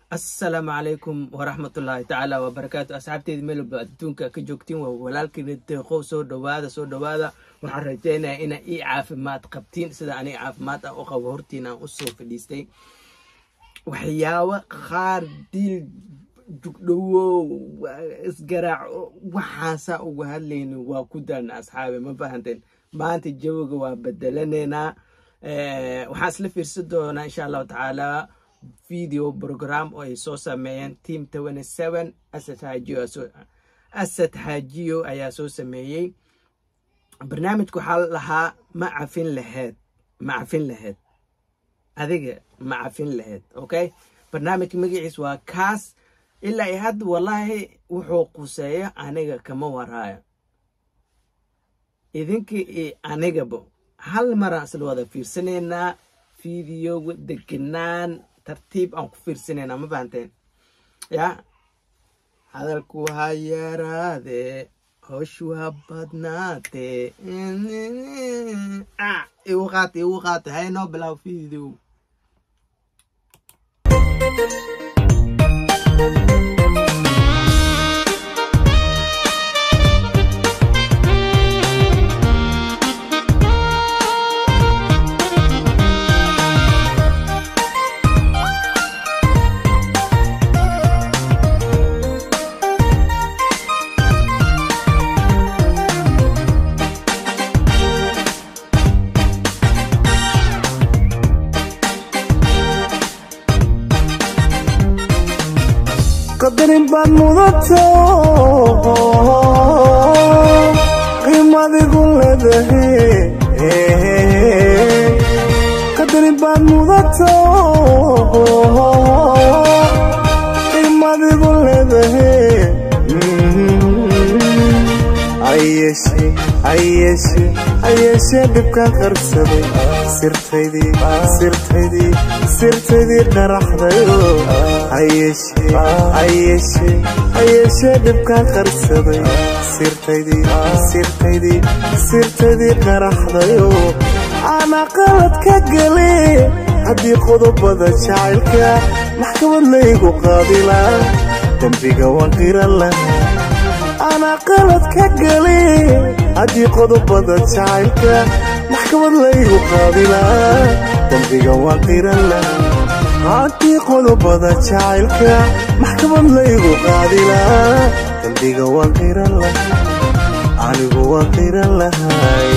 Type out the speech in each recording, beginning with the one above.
asalaamu calaykum waraxmatullaahi tacaala wabarakaatu asxaabteeda meelba adduunka ka joogtiin waa walaalkiina deeqow soo dhowaada soo dhowaada waxaan rajeynaya ina ii caafimaad qabtiin sida aniga caafimaad ah u qabo hortiin aan usoo fadhiistay waxyaabo qaar diil jugdhowow isgaraaco waxaasaa uga hadlayni waa ku daana asxaabi ma fahanteen maanta jawiga waa bedelaneynaa waxaan isla fiirsan doonaa insha allahu tacaala video program oo ay soo sameeyeen team twenty seven asad xaajiyo asad xaajiyo ayaa soo sameeyey barnaamijka waxaa lahaa ma cafin laheed ma cafin laheed adiga ma cafin laheed okay barnaamijka magaciis waa kaas ilaa i hadda wallaahi wuxuu quseeyo aniga kama waraayo idinka iyo anigaba hal maraan isla wada fiirsanaynaa videoga degenaan tartiib aan ku fiirsanaynaa ma fahanteen ya hadalku ha yaraadee howshu ha badnaatee igu qaata igu qaata haynoo bilaw video qadarin baad mudato qiimadigu leedahe qadarin baad mudato qiimadigu leedahe ayeeshe ayeeshe ayeeshee dhibkaan qarsaday sirtaydii sirtaydii sirtaydii dharaxdayo ayeeshe ayeeshe ayeeshee dhibkaan qarsaday sirtaydii sirtaydii sirtaydii dharaxdayo ana qalad ka gale haddii qodobada jacaylka maxkamad laygu qaadilaa dembiga waan qiran lahaa ana qalad ka gale haddii qodobada jacaylka maxkamad laygu qaadilaa dembiga waan qiran lahaa haddii qodobada jacaylka maxkamad laygu qaadilaa dembiga waan qiran lahaa anigu waan qiran lahay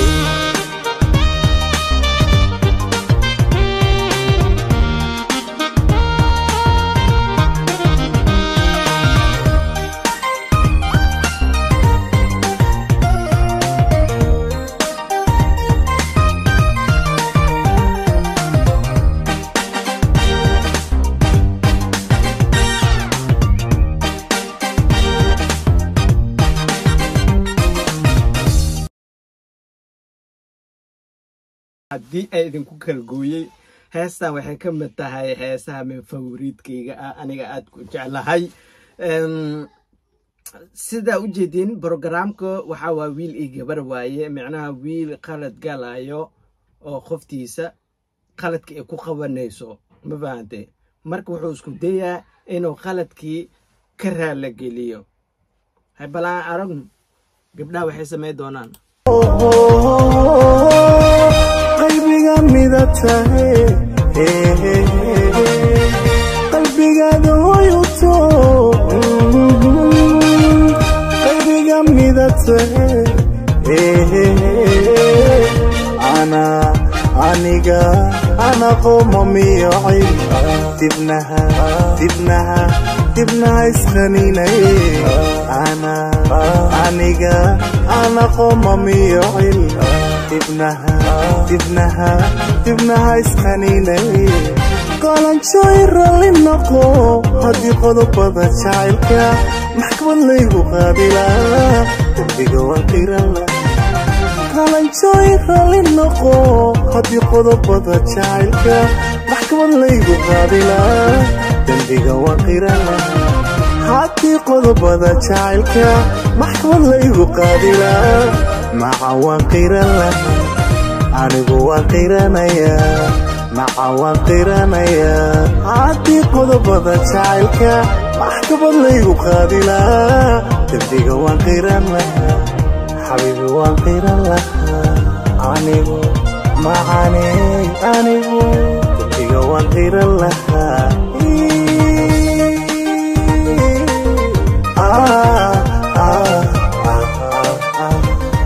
haddii ay idinku kala gooyey heestan waxay ka mid tahay heesaha min faworiidkayga ah aniga aad ku jeclahay sidaa u jeedin brogramka waxaa waa wiil iyo gabar waaye micnaha wiil qalad galayo oo qoftiisa qaladka ay ku qabanayso ma fahante marka wuxuu isku dayaa inuu qaladkii ka raala geliyo haybalaan aragnu gabdhaha waxay samay doonaan qalbiga mida tahe qalbigaada hoyuto qalbiga mida tahe ana aniga ana qooma miyocay dibnaha dibnaha dibnaha isqaninay ana aniga ana qooma miyocil dibnaha dibnaha dibnaha isqaninay qalanjooy ralli noqo haddii qodobada jacaylka maxkamad laygu qaadilaa dembiga waan qirala qalanjooy ralli noqo haddii qodobada jacaylka maxkamad laygu qaadilaa dembiga waan qirala haddii qodobada jacaylka maxkamad laygu qaadilaa maca waan qiran laha anigu waan qiranayaa naca waan qiranayaa haddii qodobada jacaylka maxkamad laygu qaadi lahaa dembiga waan qiran lahaa xabiibi waan qiran lahaa anigu macaney anigu dembiga waan qiran lahaa Ah, ah, ah, ah, ah.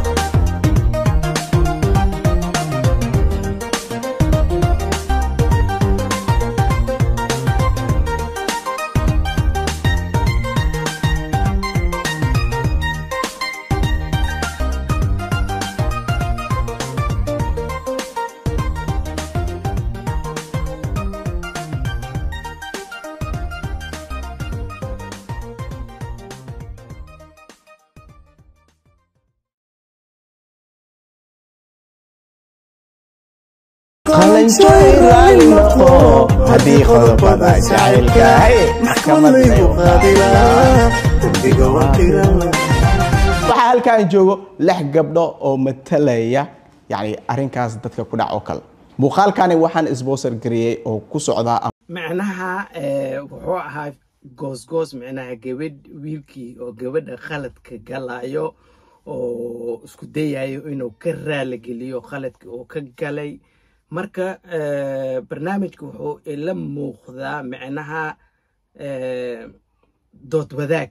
haddii qodobada jacaylkahay maxkamad laygu qaadi lahaa dembiga waan qiran lahaa waxaa halkaan joogo lix gabdho oo matalaya yani arrinkaas dadka ku dhac oo kale muuqaalkani waxaan isboosar gareeyey oo ku socdaa macnaha eh, wuxuu ahaa goosgoos macnaha gabadh wiilkii oo gabadha khaladka galayo oo isku dayayo inuu ka raaligeliyo khaladka uu ka galay marka eh, barnaamijka wuxuu ila muuqdaa macnaha eh, dood wadaag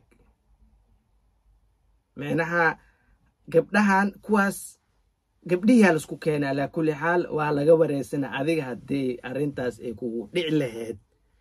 macnaha gabdhahan kuwaas gabdhiyaa laisku keena alaa kulli xaal waa laga wareysana adiga haddii arrintaas ay kugu dhici lahayd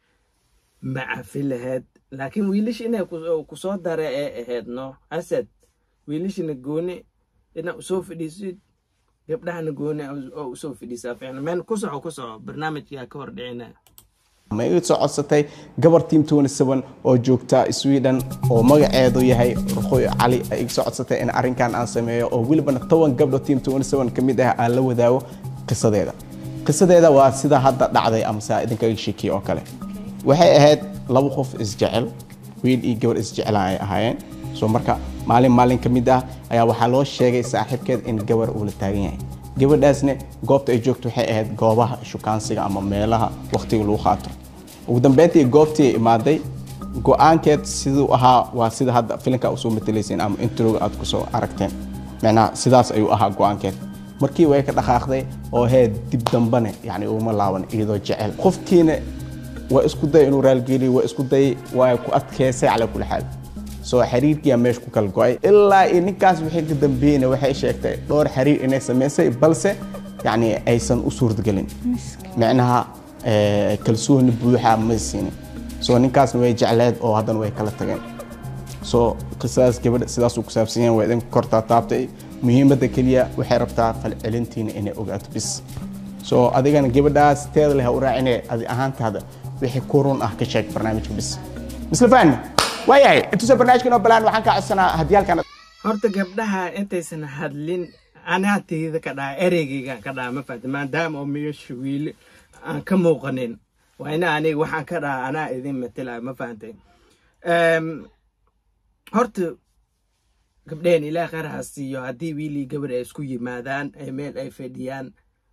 ma cafi lahayd laakiin wiilish inay ku- kusoo dara ee ahayd no asad wiilishina gooni ina usoo fadhiisid gabdhahana gooni oo usoo fadhiisaa ficna meen ku soco ku soco barnaamijkaa ka hor dhicina ma iga soo codsatay gabar team 27 oo joogta sweden oo magaceedu yahay ruqoy cali ay iga soo codsatay in arrinkan aan sameeyo oo welibana toban gabdho team 27 ka mid ah aan la wadaago qisadeeda qisadeeda waa sida hadda dhacday amase idinkaga sheekiye oo kale waxay ahayd laba qof isjecel wiil iyo gabar isjecela ay ahaayeen so marka maalin maalin ka mid ah ayaa waxaa loo sheegay saaxiibkeed in gabar uu la taagan yahay gabadhaasne goobta ay joogto waxay ahayd goobaha shukaansiga ama meelaha waqtiga lagu qaato ugu dambeyntii goobtii ay imaaday go-aankeed siduu ahaa waa sida hadda filinka usoo matalayseen ama introga aad kusoo aragteen macnaha sidaas ayuu ahaa go-aankeed markii way ka dhaqaaqday oo hee dib dambane yani uma laaban iyadoo jecel qofkiina waa isku day inuu raalgeliyo waa isku day waa ku adkeysay calaa kulli xaal soo xiriirkiyaa meesha ku kala go-ay ilaa iyo ninkaas wixii ka dambeeyeyna waxay sheegtay dhowr xiriir inay samaysay balse yani aysan u suurtagelin micnaha eh, kalsooni buuxa ma siinin soo ninkaasna way jecleed oo haddana way kala tageen soo qisadaas gabadha sidaasuu ku saabsan yahay waa idin kortaa taabtay muhiimadda keliya waxay rabtaa falcelintiina inay ogaato bis soo adigana gabadhaas teeda leh ha u raacine adi ahaantaada wixii ku run ah ka sheeg barnaamijka bis misla fahmi waayahay intuusa barnaamijka inoo balaan waxaan kaa codsanaa haddii halkan horta gabdhaha intaysan hadlin anaa teyda ka dhaha ereygaygaan ka dhaha ma fahta maadaama oo meesha wiili aan ka muuqanin waa ina aniga waxaan ka dhaha anaa idin matelayo ma fahantay Em, horta gabdheen ilaah khayr ha siiyo haddii wiilii gabar ay isku yimaadaan ee meel ay fadhiyaan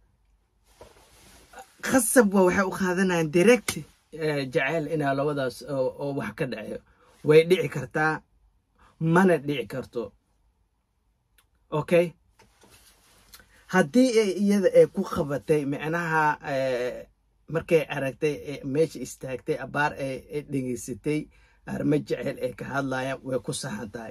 khasab waa waxay u qaadanayaan direct eh, jaceyl inaa labadaas oo oo wax ka dhaceeyo way dhici kartaa mana dhici karto okay haddii ay iyada ay ku qabatay micnaha eh, markay aragtay eh, meesha istaagtay abaar ay ay dhegeysatay arrimo jecel ay ka hadlayaan way ku saxan tahay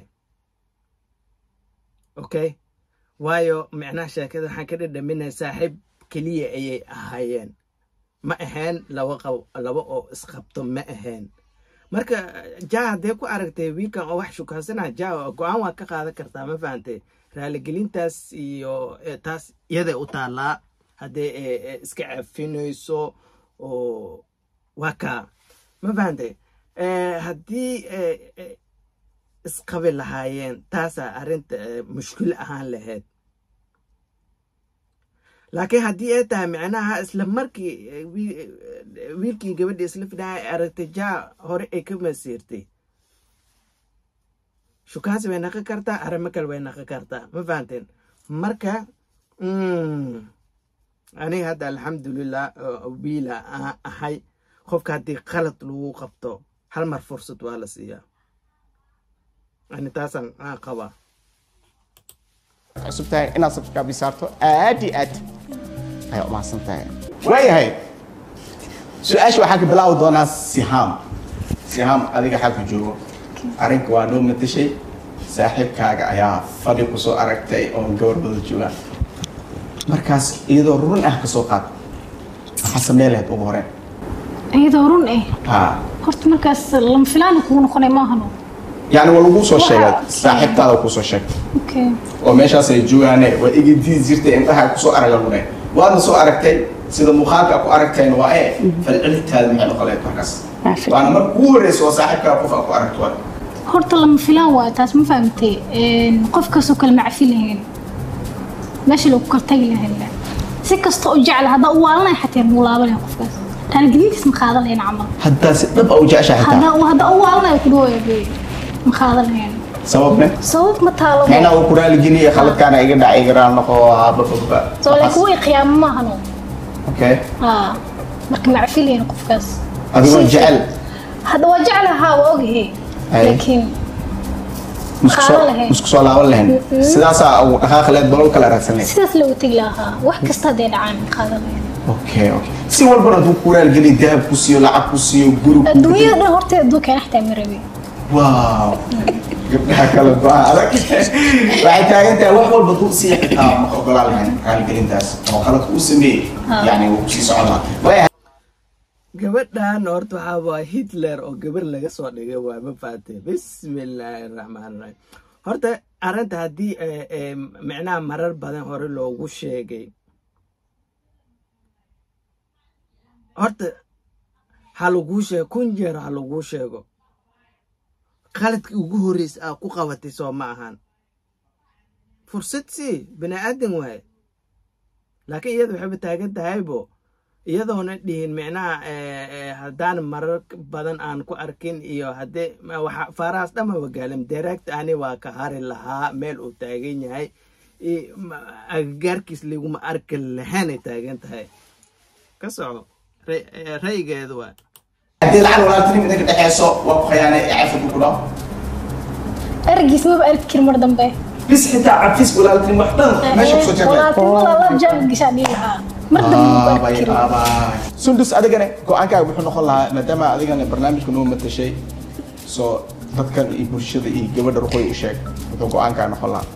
okay waayo micnaha sheekada waxaan ka dhadhaminaya saaxiib keliya ayay ahaayeen ma ahayn laba qab laba oo isqabto ma ahayn marka ja haddee ku aragtay wiilkan oo wax shukansana ja go-aan waa ka qaadan kartaa ma fahantay raaligelintaas iyo eh, taas iyaday u taallaa haddee eh, eh, iska cafinayso oo waa kaa ma fahantay Eh, haddii eh, eh, isqabi lahaayeen taasaa arrinta eh, mushkil ahaan lahayd laakiin haddii ay tahay micnaha isla markii eh, wii- eh, wiilkii gabadha isla fidhaa ay aragtay jaa hore ay ka masiirtay shukaansi way naqi kartaa arrimo kale way naqi kartaa ma fahanteen marka mm, aniga hadda alxamdulilah oo wiila aan ahay qofka haddii qalad lagu qabto hal mar fursad waa la siiyaa ani taasaan aan qabaa cusub tahay inaad subscribe saarto aad iyo aad ayaa u mahadsan tahay waayahay su-aasha waxaan ka bilaabi doonaa sihaam sihaam adiga xalka joogo arrinka waa noo matashay saaxiibkaaga ayaa fadhi kusoo aragtay oo gabar wada joogaan markaas iyadoo run ah kasoo qaad maxaa samee lahayd ugu horeen iyadoo run eh ha horta markaas lama filaan kugu noqonay maahano yacni waa lagu soo sheegay saaxiibtaada kusoo sheegtay okay oo meeshaas ay joogaane waa iga diidi jirtay indhaha kusoo araga lune waadna soo aragtay sida muuqaalka ku aragteen waa ee falcelintaada maxay noqoleed markaas waana marka ugu horeysa oo saaxiibkaa qof aa ku aragto waa horta lama filaan waa taas ma fahamtay qof kastoo kale macafi lahayn meesha lagu kortagi lahayn si kasta oo jecla haddaa u waalanaya xataa muu laabanaya qofkaas raaligelintiis ma qaadan lahayn camal haddaa si dhab a u jeceshahay xitaa haddaa haddaa u waalanaya ku dhawaaya ma qaadan lahayn sababne sabab ma taalo micnaa uu ku raaligeliya khaladkaana iga dhacay iga raal noqo bababa soo laakiin way qiyaamo maahano okay haa marka macafi lahayn qofkaas adigoo Si- jecel hadda waa jeclahaa waa ogahay Ay. laakiin musku soo- qaadan lahayn. musku soo laaban lahayn sidaasaa ugu dhaqaaq leed balol kala raadsan lahayd sidaas loogu tegi lahaa wax kasta hadday dhacaan ma qaadan lahayn okay okay si walbana hadduu ku raaligeliya dahab ku siiyo lacag ku siiyo guri ku adduunyada dhan horta adduunkaan xataa ma rabi waaw gabdhaha kala go-aan adag waxay taagan tahay wax walba duu sii xitaa ma ogolaan lahayn raaligelintaas oo qaladka uu sameeyey yani wuu kusii socon lahaa waaya gabadhan horta waxaa waa hitler oo gabar laga soo dhigay waa ma fahatay bismillaahi raxmaan raxiim horta arrinta haddii eh, eh, micnaha marar badan hore loogu sheegay horta ha laguu sheego kun jeer ha laguu sheego qaladkii ugu horreysa aa ku qabatay soo ma ahan fursad sii bini aadan waaye laakiin iyada waxayba taagan tahaybo iyadoona dhihin micnaha eh, eh, haddaan marar badan aan ku arkin iyo haddee ma- waxa- faarahaas dhamaba gaalam direct ani waa ka hari lahaa meel uu taagan yahay i- ma- agagaarkiis laguma arki lahaanay taagan tahay ka soco Ray- eh, ra'yigeedu waa haddii lacag walaaltinimo idinka dhexeyso waa ku khiyaanay ee cafid ku dhaho ergiis maba arki karin mar dambe bis xitaa cafis walaaltinimo wax dhan meesha kusoo jirtay walaaltinimada la jaab gashaa dhihi lahaa mar dambe maba arki Aabay, karin aabay. sundus adigane go-aankaaga wuxuu noqon lahaa maadaama adigana barnaamijka noo matashay soo dadkan iyo bulshada iyo gabadha ruqoy u sheeg wuxuu go-aankaa noqon lahaa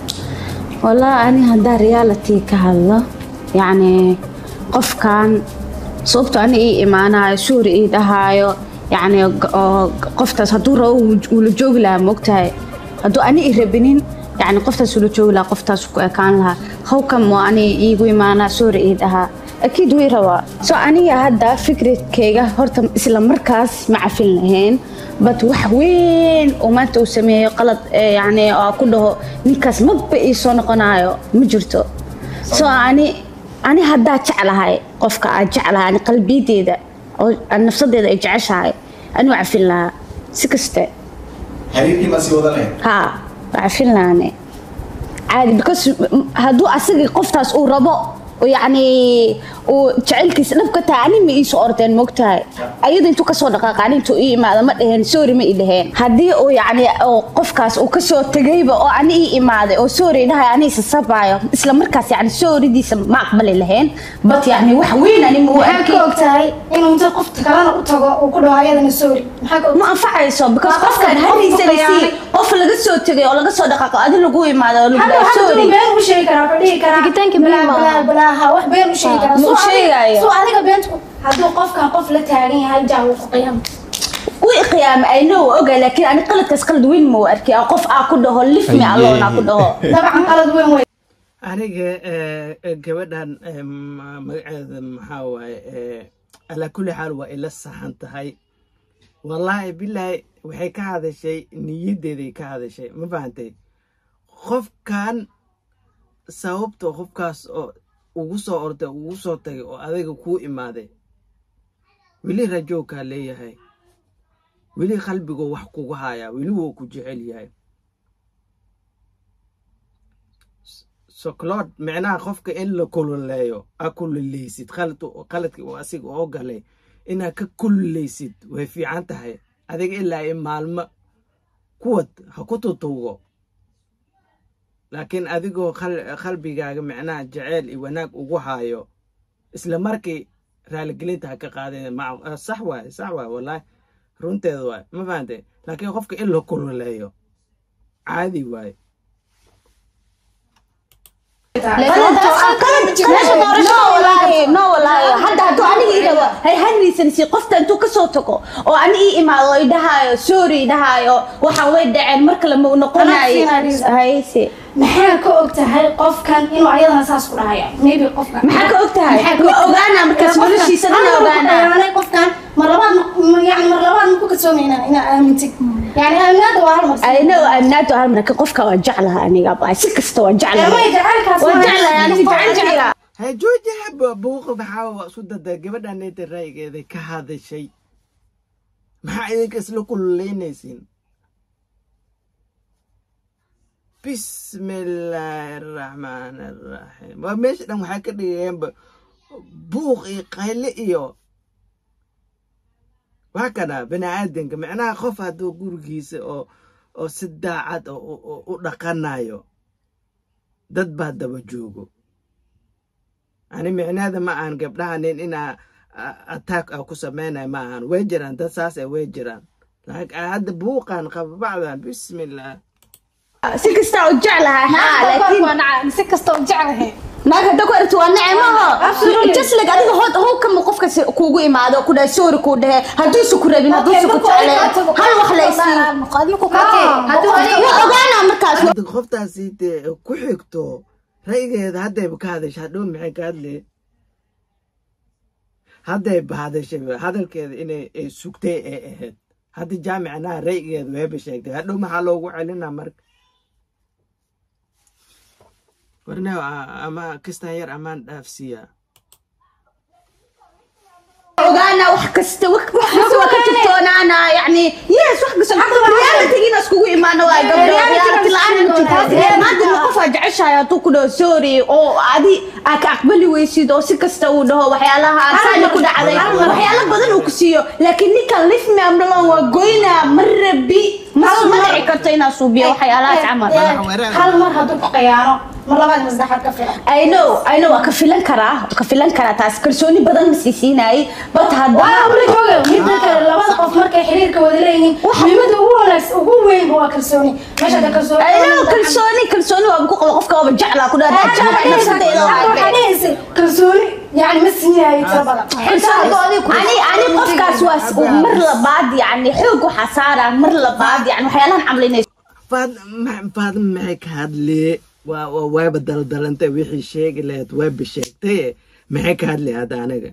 والله أنا هدا ريالتي كهلا يعني قف كان صوبته أنا إيه إيمانا سوري إيه دهايو يعني قفتاس هدو رو ولجوج لها مقتاي هدو أنا إيه ربنين يعني قفتاس ولجوج لها قفتاس كان لها هو كم أنا إيه إيمانا سوري إيه دها أكيد وي روا سو أنا هدا فكرة كيجا هرتم إسلام مركز مع فيلمين bad wax weyn oo maanta uu sameeyo qalad eh, yani oo ku dhaho ninkaas maba ii soo noqonayo ma jirto so ani ani haddaa jeclahay qofka aad jeclahay ani qalbiyadeeda oo aan nafsadeeda ay jeceshahay ani waa cafin lahaa si kaste xiriirkii ma sii wada lahayd ha waa cafin lahaane caadi because m- hadduu asagii qoftaas uu rabo oo yacni uu jecelkiisa dhab ka tahay ani ma iisoo ordeen mogtahay ayada intuu kasoo dhaqaaqa ani intuu ii imaada ma dheheen sorry ma ii dheheen haddii uu yacni oo qofkaas uu kasoo tegayba oo ani ii imaaday oo sorry dhahay ani isasabaayo isla markaas yacni sorrydiisa ma aqbali lahayn but yacni wax weyn ani ma u maxaa arkay ka og tahay inuu inta qofta kalena u tago uu ku dhaho ayadana sorry maxaa ka og ma anfacayso because Waa qofkan qofka hadiisa qofka lasii yani. qof laga soo tegay oo laga soo dhaqaaqo adi lagu imaado oo lagu hadda dhahay hadda sorry been u sheegi karaa wuxuu dhihi karaa Tegitaanka balaa been ma balaa aha. balaa ha wax been u sheegi karaa ma Soo u adiga- sheegayo. soo adiga beenta ku- hadduu qofkan qof la taagan yahay jaa uu ku qiyaam wii qiyaama ay know oga laakiin ani qaladkaas qalad weyn ma u arkay oo qof aa ku dhaho lif me alone aa ku dhaho dabcan qalad weyn wey aniga eh, eh, gabadhan eh, ma- magaceeda maxaa waaye eh, alaa kulli xaal waa ila saxan tahay wallaahi bilaahi waxay ka hadashay niyaddeeday ka hadashay ma fahantay qofkan sababta qofkaas oo ugu soo orday ugu soo tagay oo adiga kuu imaaday weli rajowkaa leeyahay weli qalbigoo wax kugu hayaa weli wuu ku jecel yahay soclood micnaha qofka in la kululeeyo a kululeysid qaladka uu asiga oo galay inaad ka kululeysid way fiican tahay adiga ilaa i maalmo kuwad ha ku tutuugo laakiin adigoo qalbigaaga micnaha jaceyl iyo wanaag ugu haayo isla markii raaligelinta ha ka qaadeen sax waaye sax waaye wallaahi runteeda waaye ma fahante laakiin qofka in la kululeeyo caadi waaye no walaahi hadda hadduu aniga idhawa hay hanraysansi qofta intuu kasoo tago oo ani ii imaado oo idhahaayo sorry idhahaayo waxaan way dhaceen mar kale ma u noqonayo hayse maxaa ka og tahay qofkan inuu ayadana saas ku dhahaya maybe qofkan maxaa ka og tahay ma ogaana markaas noloshiisa dhan ogaana qofkan mar labaad yani mar labaad ma ku kalsoomayna inaa aamintid yani aaminaada waa hal mar ayna aaminaadu hal marka qofka waan jeclaha aniga baa si kasta waan jeclahay Ee, may jacaylkaas waan ma- jeclahay aniga jecel ha joojaha buuqa maxaa waa isku dada gabadhaneeta ra'yigeeda ka hadashay maxaa idinka isla kululeynaysiin bismillaahi araxmaan araxiim waa meesha dhan waxaa ka dhigayeenba buuq iyo qayle iyo waa kana bani aadanka micnaha qof hadduu gurigiisa oo oo si daacad oo u- u- u dhaqanayo dad baa daba joogo ani micnaheeda ma ahan gabdhahanin inaa attack a ku samaynayo ma ahan way jiraan dad saas ay way jiraan laakiin hadda buuqan qababacdan bismillah si kasta oo jeclahay haa laakiin waa nacaa si kasta oo jeclahay naag hadda ku aragti waa nicmaho jaslig adiga hod how kama qofka si- kuugu imaado ku dhahay sorry kuu dhahe hadduusu ku rabin hadduusu ku jecleen hal wax laysiin waa ogaana markaas hadda qoftaasi dee ku xigto ra'yigeeda haddayba ka hadashay hadhow maxay ka hadlee haddayba hadashay hadalkeeda inay ay sugtay ay ahayd hadda jaamicnaha ra'yigeeda wayba sheegtay hadhow maxaa loogu celinaa marka warnew ama kistan yar amaan dhaafsiiyaa ogaana wax kasta wax wax kasta waa ka jirtoonaana yani yes wax kasta realitygiina iskugu imaano waa gabdho reality la-aan ma jirto maanta ma qof aa jeceshahay hadduu ku dhaho sorry oo adi aa ka aqbali weysid oo si kasta uu dhaho waxyaalaha saani ku dhacday waxyaalo badan uu ku siiyo laakiin ninkan lift me amdhalon waa goynaa ma rabi ma ma dhici karto inaa suubiyo waxyaalahaas camal hal mar hadduu ku qayaano mar labaad ma saddexaad ka filan I know, I know, waa ka filan karaa, waa ka filan karaa taas kalsooni badan ma siisiinayay, but waa haddana amla jooga midda kale labada qof markay xiriirka wada leeyihiin muhiimada ugu wanaagsan ugu weyn waa kalsooni meesha ka kalsooni I know, kalsooni, kalsooni waa ku qaba qofka waaba jeclaa ku dhaha jeclaa nafsadeeda waa waxaa arkay. dhehaysa kalsooni yani ma siinayo tira badan ani ani qofkaas waa s- mar labaad yani xoog waxaa saaraa mar labaad yani waxyaalahan camlinayso faadma maxay ka hadlee waa waa wayba daldalantay wixii sheegi lahayd wayba sheegtaye maxay ka hadlay hadda anaga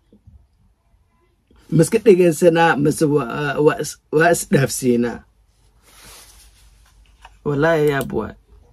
maska dhegaysanaa mase waa waa is- waa isdhaafsiinaa wallaahi yaab waay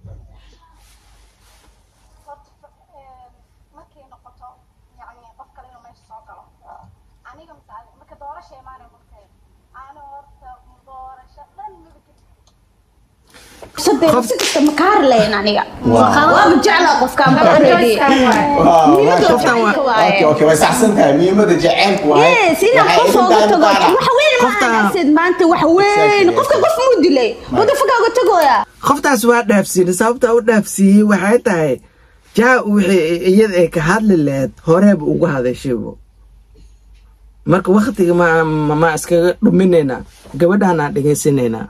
markay noqoto yani qof kale inuu meesha soo galo aniga masaali marka doorasha imaanay markay aana horta doorasho dhan midabka sadeed si kasta ma kaa harlayn aniga waaba jeclaa qofkaan ba already muhiimada Qoftaan waa- jacaylka waaye okay okay way saxsan tahay muhiimada jaceylku waaye yes inaan Waxay qof idin uga tahay tago muqaarac. wax weyn Qoftaan- maahasid maanta wax weyn Exactly, qofka qof muu dilay wada foga uga tagoya qoftaas waa dhaafsiinay sababta u dhaafsiiyey waxay tahay jaa wixii iyada ay ka hadli lahayd horeeba ugu hadashaybo marka waktiga ma ma- ma iskaga dhuminaynaa gabadhaan aan dhegaysanaynaa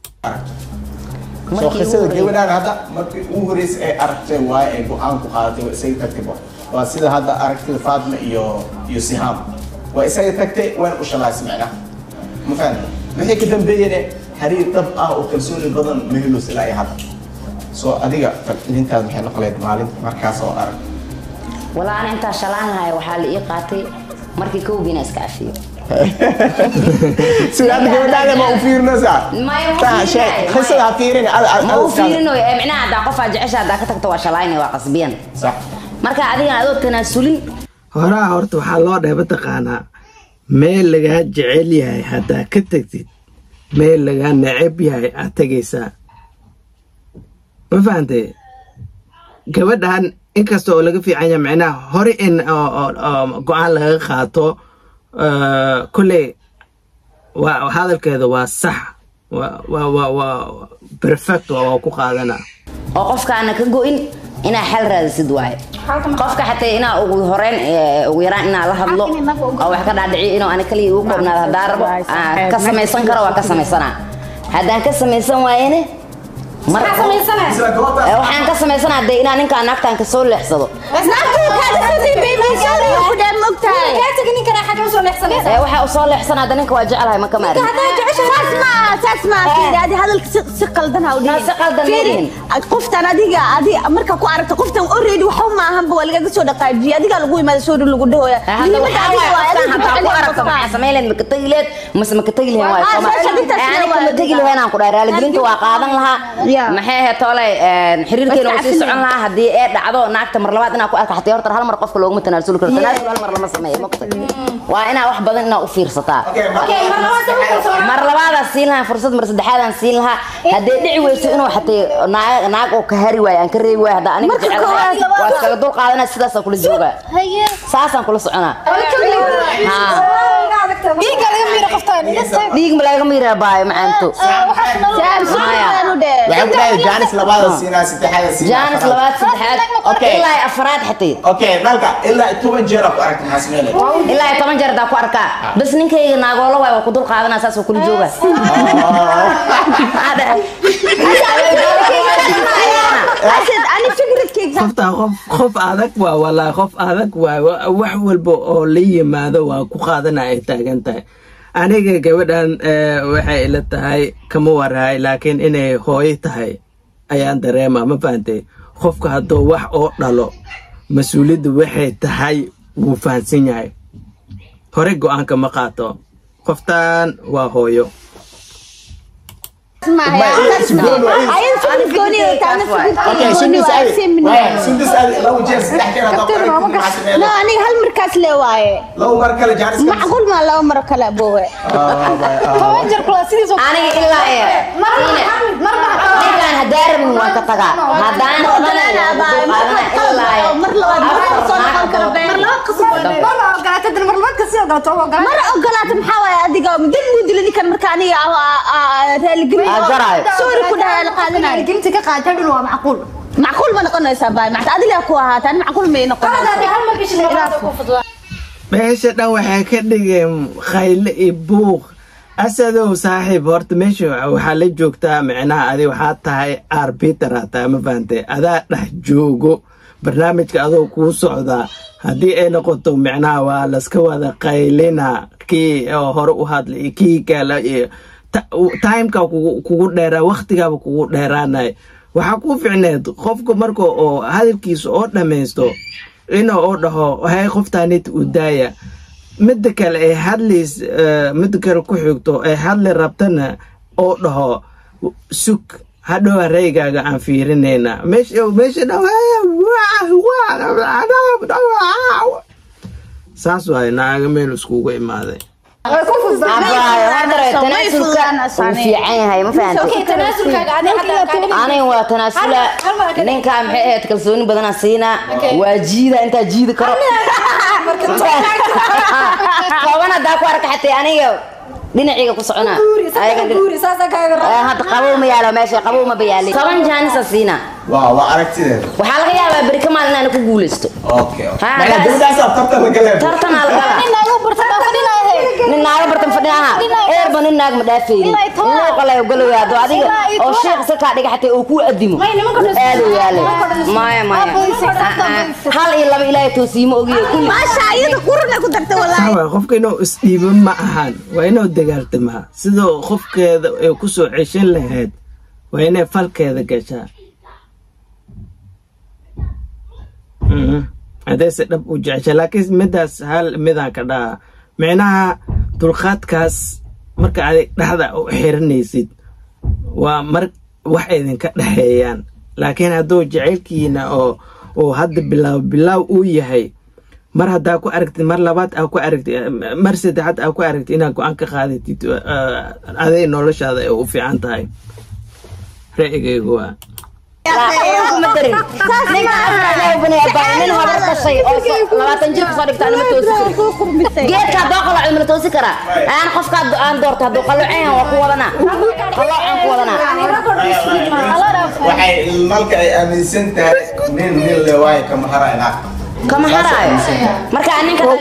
soo qisada gabadhaan hadda markii ugu horreysay ay aragtay waaye ay go-aan ku qaadatay waa isaga tagtay ba waa sida hadda aragtida faatma iyo iyo sihaam waa isaga tagtay wayna u shalaysay macnaha ma fahamta wixii ka dambeeyene xiriir dhab ah oo kalsooni badan ma helos ilaa iyo hadda soo adiga intaad maxay noqoleed maalinta markaas oo arag walaa ana intaa shalaan lahay waxaa la ii qaatay markii kowgiina iska cafiyo sida hadda gabadhaada ma u fiirinaysaa Maya, ma Taa, fiirinayo, sheeg, maya. qisada ha fiirin ad- ad- ma u ad- fiirinayo ee micnaha haddaa qofaa jecesha haddaa ka tagto waa shalayna waa qasbiyan sax marka adigan adoo tanaasulin horaa horta waxaa loo dheeba taqaanaa meel lagaa jecel yahay haddaa ka tagtid meel lagaa neceb yahay aad tegaysaa ma fahantay gabadhan inkasta oo laga fiican yahay macnaha hore in oo- oo- oo go-aan laga qaato eh, kolley waa hadalkeeda waa sax waa waa waa waa perfect waa waa ku qaadana oo qofkaana ka go-in inaa xal raadisid waaye qofka xataa inaa ugu horeyn eh, ugu yaraan inaa la hadlo oo wax ka dhaadhiciyo inuu ani kaliya ugu koobnaado haddaan rabo aan ka samaysan karo waa ka samaysanaa haddaan ka samaysan waayene mar Maxaa samaysanaya? Eh, waxaan ka samaysanaa dee inaa ninkaan naagtaan kasoo leexsado kaa tegi ninkana xagga usoo leexsanaysa Eh, waxaa usoo leexsanaa hadda ninka waa jecelahay ma ka maarin si qaldan ma dhihin. qoftan adiga adi marka ku aragto qoftan already waxa ma ahanba waa lagaga soo dhaqaajiya adiga lagu imaada soo lagu dhahoya hadda waxaa waaye qofkaan haddaan ku aragto maxaa samayn lahayd maka tegi lahayd mase maka tegi lahayn waaye Ah, soo ma- soo shabintaas Eh, aniga waa ma tegi adiga. lahayn aan ku dhahay raaligelinta waa qaadan lahaa Yeah. maxay ahayd toole xiriirkeena Waa uu sii iska socon lahaa haddii ee dhacdo naagta mar labaad inaa ku arka xataa horta hal mar qofka looguma tanaasul karo tanaasul hal mar lama sameeyo ma ogtay waa inaa wax badan inaa u fiirsataa Okay, mar labaad soo kalsoonaa. mar labaadaan siin lahaa fursad mar saddexaadaan siin lahaa haddee dhici weyso inuu xatay naag naag oo ka hari waayo aan ka reebi waayo hadda aniga jecel lahaa waa iskaga dul qaadanaa sidaasaan kula joogaa saasaan kula soconaa Haa. dhiigga laga miira qoftaan dhiig ma laga miiraa baayo macaanto Maya. waxay ku dhahay jaanis labaada siinaa saddexaada siinaa jaanis afraad. labaad saddexaad Okay. ilaa iyo afraad xatay okay dhalka ilaa toban jeer aa ku aragta maxaa sameynaya ilaa iyo toban jeer hadaa ku arkaa bas ninkayga naagoola waay waa ku dul qaadanaa saas waa kula joogaa Maxaa dhahay? ani fikradkayga qoftaa qof qof adag waa walaa qof adag waa wa- wax walba oo la yimaado waa ku qaadana ay taagan tahay aniga gabadhan eh, waxay ila tahay kama warahay laakiin inay hooyo tahay ayaan dareema ma fahantay qofka hadduu wax oo dhalo mas-uuliyadda waxay tahay wuu fahansan yahay hore go-aanka ma qaato qoftan waa hooyo okay sundis adi Waaye, sundis adi laba jeer saddex jeer haddaa ku aragta maxaa sameynaya aniga hal markaas le waaye laba mar kale jaanis kale macquul maa laba maro kale abowe toban jeer kula sidiisoo aniga ilaa iyo ninkaan hadaa rabin waan ka tagaa haddaan rabanayo waan ku dul qaadanaa ilaa iyo mar labaad mar soo noqon karo been marna ogolaata dan mar labaad kasii ogolaato waa ogolaata mar ogolaata maxaa waaye adiga dad muu dila ninkan marka aniga raaligelin Aa, garaayo. soori ku dhahaa la qaadanayo gelinta ka qaata dhan waa macquul macquul ma noqonaysaa baay macta adiga ku ahaataan macquul may noqonaysaa hal mar bishi labaad ku fudud meesha dhan waxay ka dhigeen khayle iyo buuq asadow saaxiib horta meesha waxaa la joogtaa micnaha adi waxaa tahay arbiter aa tahay ma fahantay adaa dhex joogo barnaamijka adoo kuu socdaa haddii ay noqoto micnaha waa laska wada qaylina kii oo hore u hadlay iyo kii kale iyo ta- timeka kugu kugu dheeraa waktigaaba kugu dheeraanay waxaa ku ficneed qofka marka oo hadalkiisa oo dhammaysto inuu oo dhaho hay qoftaanit u daaya midda kale ay hadlays eh, midda kale ku xigto ay hadli rabtana oo dhaho sug hadhowa reygaaga aan fiirinayna meesha meesha dhan saas waaye naaga meel iskugu imaaday way ku fudud Abaayo, hadda tanaasulka wuu fiican yahay ma fahantay okay tanaasulkaaga adi hadda kaa aniga waa tanaasula Hal- hal mar ka- ninkaa maxay ahayd kalsooni badanaa siinaa waa jiida intaa jiidi karo kooban haddaa ku arka xatay aniga dhinaciga ku soconaa guuri Ayaga saddex dhinac- guuri saasaa kaaga Eh, raba hadda qabow ma yaalo meesha qabow ma bayaalin toban jaanisa siinaa waa waa aragtideeda waxaa laga yaabaa beri ka maalin inaanu ku guulaysto okay Ha, macnaa guys. gabadhaasaa tartan la galaya tartanaa la galaa nin naagu barta baa fadhinaahe nin naaga bartan fadhinaha eerba nin naag ma dhaafaynin Ilaa iyo toban. luuqalay ogolow yaado adiga Ilaa iyo oo toban. sheekh se kaa dhiga xatay oo kuu adimo May, nimanka dhan- aado yaale nimanka dhan- maya maya Aabaysi, Ah, ah. aabaysi. hal iyo laba ilaahay toosiimo ogiyo kulli maasha iyada qurana ku darta walaahi sawa qofka inuu isdhiibo ma ahan waa inuu dagaaltamaa sidoo qofkeeda ay ku soo ceshan lahayd waa inay falkeeda gashaa Mhm. haddayse dhab u jecesha laakiin midaas hal midaan ka dhaha micnaha dulqaadkaas marka adig dhexda u xiranaysid waa mar wax idinka dhexeeyaan laakiin hadduu jecelkiina oo oo hadda bilaaw bilaaw uu yahay mar haddaa ku aragtid mar labaad aa ku aragtid mar saddexaad aa ku aragtid inaad go-aan ka qaadatid eh, aday noloshaada ay u fiican tahay ra'yigaygu waa kuma darin ninka asraale bani abaa nin habar dhashay oo so- labaatan jir kasoo dhigta anima toosi karin geedka haddoo qaloocan mala toosi karaa aan qofka hadduu- aan doorto hadduu qaloocan waan ku wadanaa qaloocan ku wadanaa waxay malka ay aaminsan tahay nin nin le waayo kama harayna kama haraayo marka aan ninka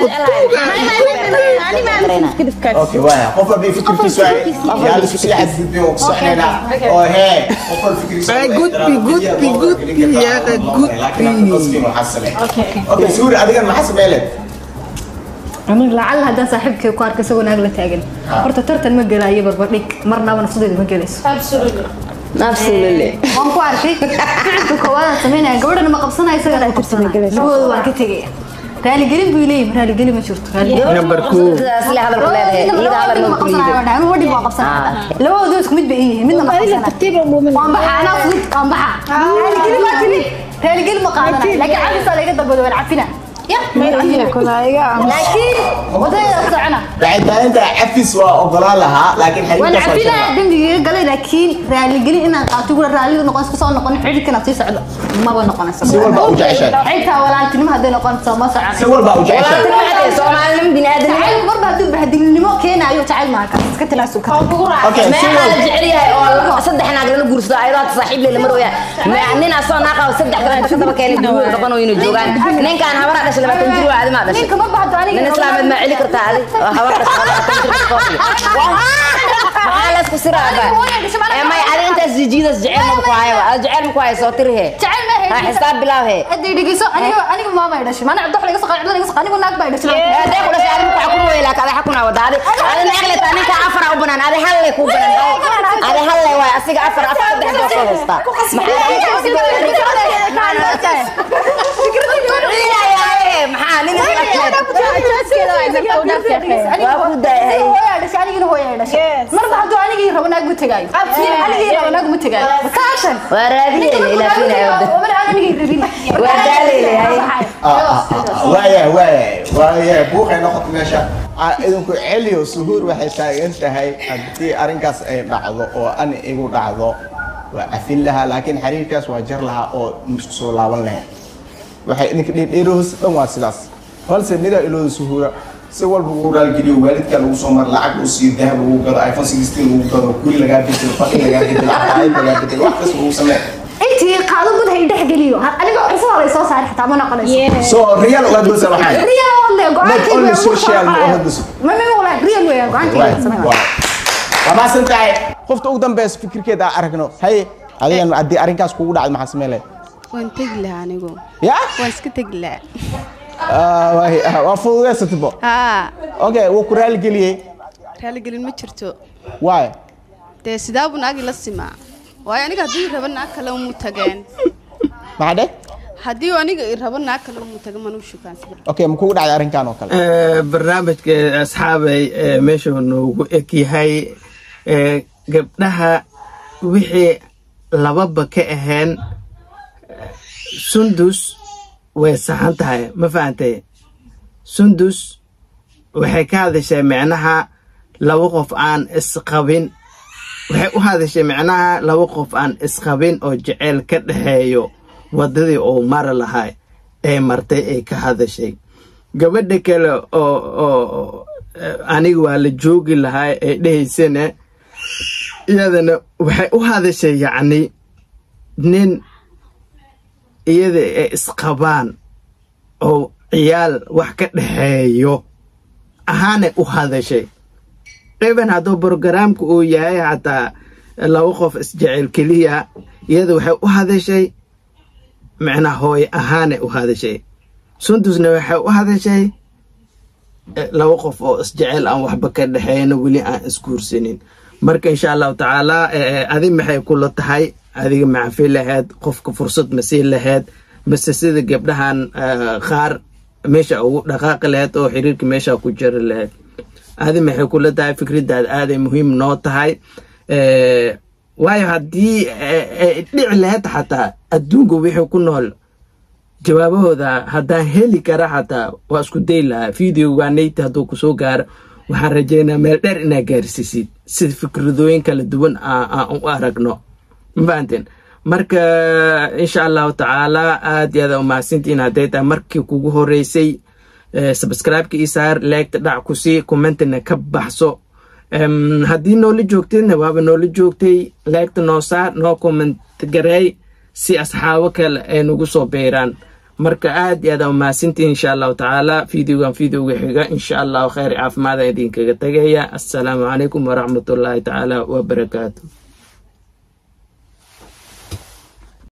okay waaya qof walba fikirkiisu ay yaa la isku sii xadgudbin oo ku soconaynaa oo hee qof walba fikirkiisu Ay, gudbi, gudbi, gudbi, yaa, gudbi. okay suuri adigan maxaa sameyle aniga lacala haddaan saaxiibkay ku arka isagoo naag la taagan horta tartan ma gelaayo barbardhig marnaba nafsadeeda ma gelayso absolutely waan ku arkay ficilka koowaadaan sameynaya gabadhana ma qabsanaya isagana ay qabsanaya labadooda waan ka tegaya raaligelin buu leeyahay raaligelin ma jirto Number two. sila hadal ku leedahay iyada hadal ma kuliido labadooda isku mid bay yihiin midna ma qabsanaya waan baxa anaa fudud waan baxa raaligelin ma timid raaligelin ma qaadanaya laakiin cabisaa laga dalbado waan cafina laakiin wadada socona wacitaanka cafis waa ogolaan lahaa laakiin waan xariirkaas waa cafina jira dembigiiga galay laakiin raaligelin inaan qaato gura raalidu noqon kusoo noqon xidhiidkana sii socdo maba noqonayso si walba u jeceshahay xitaa walaaltinimo hadday noqonayso ma soconayso si walba u jeceshahay walaaltinimo soomaalinimo biniaadanimo jacayl marba hadduu bahdilinimo keenaayo jacayl maaha kaas iska tilaasu ka okay si meeqaa la walba jecel yahay oo saddex naag lala guursado ayadoo hata saaxiib leh lama rooya nin asoo naaqaa saddex kale inta ka daba keenay duuga gaban oo inuu joogaan ninkaan habaraa dhashay labaatan jir waa adi maa dhashay ninka ma bahdo aniga nin islaameed maa celi kartaa adi oo habar dhashay labaatan jir ka kooxi maxaa la isku siraaba ee may adi intaas jijiidas jecel ma ku hayaba adi jecel ma ku hayo soo tiri hee jacayl ma ha xisaab bilaab hee hadday dhegeyso aniga aniga maama ay dhashay maana cabdo laga soo qaad laga soo qaad anigu naag baa ay dhashay hadday ku dhashay adi ku xukun weey laakiin adi xukun wada adi adi naag le taa ninka afar u banaan adi hal le ku banaan adi hal le waay asiga afar afar saddex baa soo haystaa maxaa nin waa ku daahay marba hadduu anigii rabo naag ma tegaayo anigii rabo naag ma tegaayo kaashan waa raadinayna ilaa fiinaya wada anigii rabin waa daalaylay waaya waaya waaya buuqay noqoto meesha Ah, idinku celiyo suhuur waxay taagan tahay haddii arrinkaas ay dhacdo oo an igu dhacdo waa cafin lahaa laakiin xiriirkaas waa jar lahaa oo isku soo laaban lahayd waxay idinka dhiidhiirohos dhan waa sidaas balse midaa ilooda suhuura si walba ugu raalgeliyo waalidka lagu soo mara lacag uu siiyo dahab lagu gado iphone sixteen lagu gado guri lagaa bedelo fadhi lagaa bedelo cabaayad lagaa bedelo wax kasta lagu sameeyo intii qaado gud hay dhex geliyo aniga cusub hore soo saari xitaa ma noqonayso so real ugaad gosa waxaan real wale Not only social ma oho dus. ma ma wala real weya go'aankayga waa maasan tahay qofta ugu dambeysa fikirkeeda aan aragno haye adigan haddii arrinkaas kugu dhacdo maxaa sameen lahayd waan tegi lahaa anigu ya waan iska tegi lahaa Ah, waay- ah, waa fududeysatabo haa okay wuu ku raaligeliyey raaligelin ma jirto waay dee sidaabu naagi la simaa waayo aniga haddii rabo naag kale umu tageen maxaa dhe haddii aniga i rabo naag kale umu taga manuu shukaansan okay ma kugu dhacday arrinkan oo kale Eh, barnaamijka asxaabay eh, meesha noogu eg yahay eh, gabdhaha wixii lababa ka ahayn eh, sundus way saxan tahay ma fahantay sundus waxay ka hadashay micnaha laba qof aan isqabin waxay u hadashay micnaha laba qof aan isqabin oo jeceyl ka dhexeeyo wadadii uu mari lahaa ee martay ay ka hadashay gabadha kale oo oo eh, aniga waa la joogi lahaa ee dhehaysana iyadana waxay u hadashay yacni nin iyada ay isqabaan oo ciyaal wax ka dhexeeyo ahaanay u hadashay even hadduu brogaraamka uu yahay xataa laba qof isjecel keliya iyada waxay u hadashay micnaa hooye ahaanay u hadashay sundusna waxay u hadashay eh, laba qof oo isjecel aan waxba ka dhexeeyna weli aan isguursanin marka insha allahu tacaala eh, adi maxay kula tahay adiga macafi lahayd qofka fursad ma sii lahayd mase sida gabdhahan eh, qaar meesha ugu dhaqaaqi lahayd oo xiriirka meesha ku jiri lahayd adi maxay kula tahay fikradaad aaday muhiim noo tahay Eh, waayo haddii eh, eh, dhici lahayd xataa adduunka wixii ku nool jawaabahooda haddaan heli kara xataa waa isku day lahaa videoga nayti hadduu kusoo gaaro waxaan rajeynaa meel dheer inaa gaarsiisid sida fikradooyin kala duwan aan aan u aragno ma fahanteen marka insha allahu tacaala aad iyo aad umahadsantihiin hadday tahay markii kugu horeysay subscribe-ka ii saar leegta dhac ku sii commentina ka baxso Em, haddii noola joogtayna waaba noola joogtay leegta noo saar noo comment gareey si asxaabo kale ay nagu soo beeraan marka aad iyo aad aa umahadsantihiin insha allahu tacaala videogan videoga xiga insha allahu khayr caafimaada idinkaga tagaya assalaamu calaykum waraxmatullaahi tacaala wabarakaatu